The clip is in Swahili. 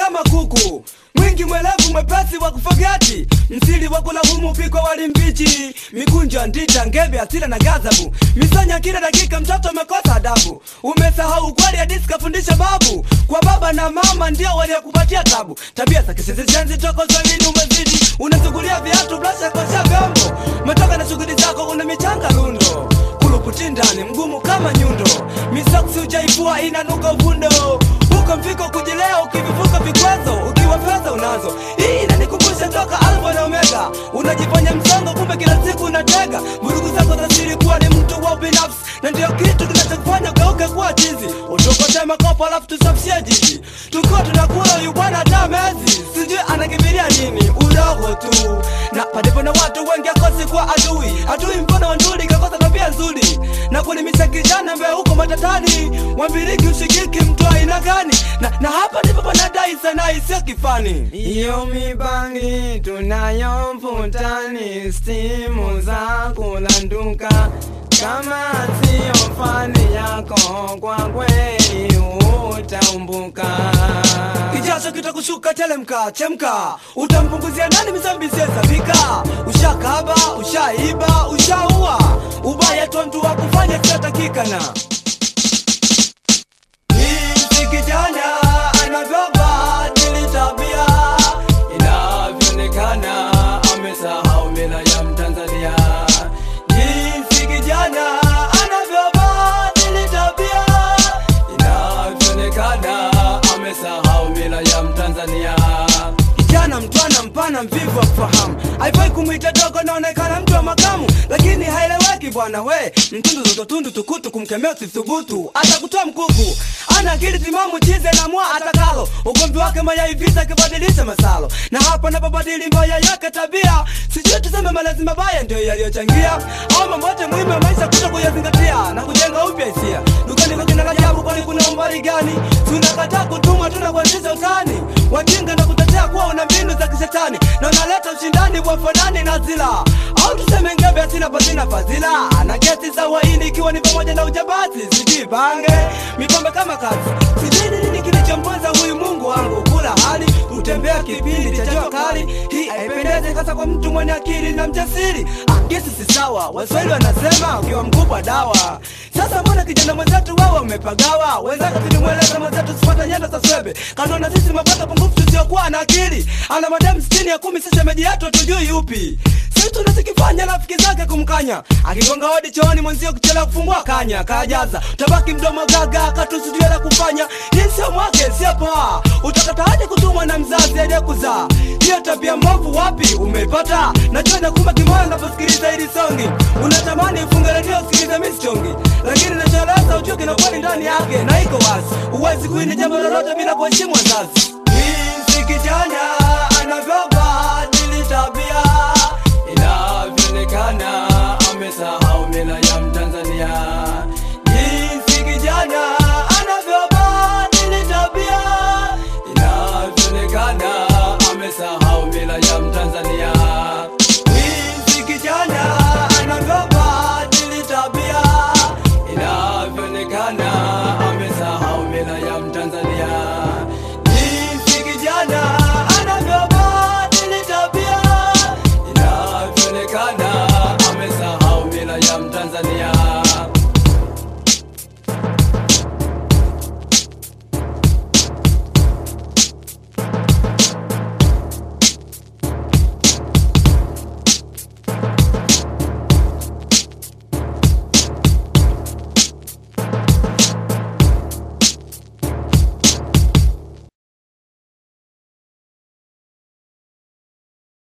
kama kuku mwingi mwelevu mwepesi wa kufogeti msili wa kulahumu pikwa wali mbichi mikunjo ndita ngebe asira na gazabu misanya kila dakika mtoto amekosa adabu umesahau kweli hadisi kafundisha babu kwa baba na mama ndio waliokupatia tabu tabia za kisisishenzi toko swahili umezidi unasugulia viatu blasha kosha vyombo metoka na shughuli zako una michanga lundo kuluputi ndani mgumu kama nyundo misoksi ujaifua inanuka uvundo huko mfiko kujilea ukivivuka vikwazo ukiwa fedha unazo hii inanikumbusha toka alfa na omega unajifanya msongo kumbe kila siku unatega vurugu zako za siri kuwa ni mtu wa binafsi na ndio kitu kinachokufanya ugeuke kuwa chizi utukote makopo alafu tusafishie jiji tukiwa tunakula huyu bwana hata mezi sijui anakimbilia nini udogo tu na palipo na watu wengi akosi kuwa adui adui mfano wa nduli kakosa tabia nzuri na kulimisha kijana mbe huko matatani wambiliki ushikiki mtu aina gani na, na hapa ndipo panadai sana isiyo kifani Iyo mibangi tunayo mvutani, stimu za kulanduka. Kama siyo fani yako, kwa kweli utaumbuka. kijasho kitakushuka telemka chemka utampunguzia nani mizambi ziyezavika ushakaba ushaiba ushaua ubaya tu mtu wa kufanya siyotakikana Jinsi kijana anavyobadili tabia inavyoonekana amesahau mila ya Mtanzania. Jinsi kijana anavyobadili tabia inavyoonekana amesahau mila ya Mtanzania. Kijana mtwana mpana mvivu wa kufahamu, haifai kumwita dogo, naonekana mtu wa makamu, lakini haeleweki bwana we. Mtundu zototundu tukutu, kumkemea usithubutu, atakutoa mkuku. Ana akili timamu, chize na mwa atakalo, ugomvi wake mayai vita kibadilisha masalo, na hapa napobadili mbaya yake tabia, sijui tuseme malezi mabaya ndio yaliyochangia, au mambo yote muhimu ya maisha kuto kuyazingatia na kujenga upya hisia. Dukani kwa jina la jabu, kwani kuna umbali gani? Tunakataa kutumwa, tunakuanzisha utani, wajinga na kutetea kuwa una mbinu za kishetani na unaleta ushindani wa fanani na zila au tuseme ngebe asina pasina fadhila na kesi za uhaini ikiwa ni pamoja na ujabazi sijui bange mipombe kama kazi sijui ni nini kilichomponza huyu mungu wangu kula hali kutembea kipindi cha jua kali hii haipendezi hasa kwa mtu mwenye akili na mjasiri akisi si sawa waswahili wanasema ukiwa mkubwa dawa sasa mbona kijana mwenzetu wewe umepagawa wenzako tulimweleza mwenzetu sipata nyenda za swebe kanona sisi mapata pungufu tusiokuwa na akili ana mademu sitini ya kumi sisi meji yetu hatujui yupi si tunachokifanya rafiki zake kumkanya akigonga hodi chooni mwenzio kuchelewa kufungua kanya kajaza tabaki mdomo gaga katusijue la kufanya hii sio mwake sio poa utakataje kutumwa na mzazi aliyekuzaa hiyo tabia mbovu wapi umeipata najua nakumba kimoyo unaposikiliza hili songi unatamani ufunge redio usikilize misichongi lakini nacholeza ujue kina kweli ndani yake na iko wazi huwezi kuini jambo lolote bila kuheshimu wazazi jinsi kijana anavyobadili tabia inavyoonekana amesahau mila ya Mtanzania. Jinsi kijana anavyobadili tabia inavyoonekana amesahau mila ya Mtanzania.